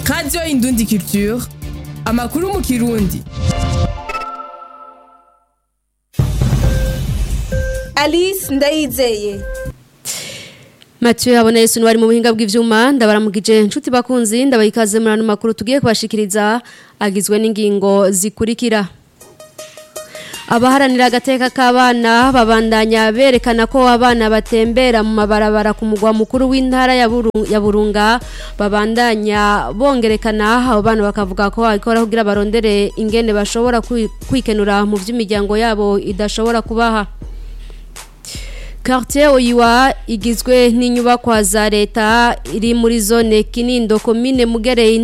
radiyo indundi culture amakuru mu kirundi alice ndayizeye Mathieu habona Yesu wari mu buhinga bw'ivyuma ndabaramukije inshuti bakunzi ndabayikaze muri ano makuru tugiye kubashikiriza agizwe n'ingingo zikurikira abaharanira agateka k'abana babandanya berekana ko abana batembera mu mabarabara ku mugwa mukuru w'intara ya Buru- ya burunga babandanya bongerekana abo bana bakavuga ko babikora kugira barondere ingene bashobora kwi- kwikenura mu vy'imiryango yabo idashobora kubaha Quartier Oyiwa igizwe n'inyubakwa za leta iri muri zone Kinindo komine Mugereye